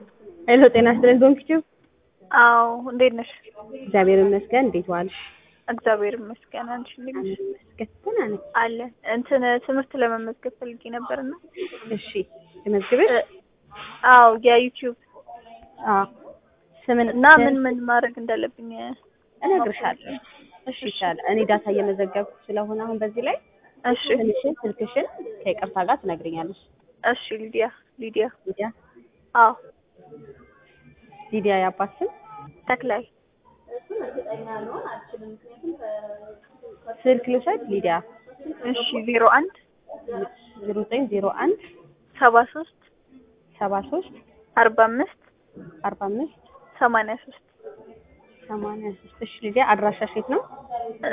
ሄሎ ጤና ይስጥልኝ ዶንኪቲው። አዎ እንዴት ነሽ? እግዚአብሔር ይመስገን። እንዴት ዋልሽ? እግዚአብሔር ይመስገን። አንቺ እንዴት ነሽ? ይመስገን ደህና ነኝ። አለ እንትን ትምህርት ለመመዝገብ ፈልጌ ነበርና እሺ ልመዝግብሽ? አዎ የዩቲዩብ አዎ ስምን እና ምን ምን ማድረግ እንዳለብኝ እነግርሻለሁ። እሺ ይቻላል። እኔ ዳታ እየመዘገብኩ ስለሆነ አሁን በዚህ ላይ እሺ ስምሽን፣ ስልክሽን ከይቅርታ ጋር ትነግሪኛለሽ። እሺ ሊዲያ ሊዲያ ሊዲያ አዎ ሊዲያ የአባት ስም ተክላይ ስልክ ልውሰድ። ሊዲያ እሺ ዜሮ አንድ ዜሮ ዘጠኝ ዜሮ አንድ ሰባ ሶስት ሰባ ሶስት አርባ አምስት አርባ አምስት ሰማንያ ሶስት ሰማንያ ሶስት እሺ ሊዲያ አድራሻሽ የት ነው?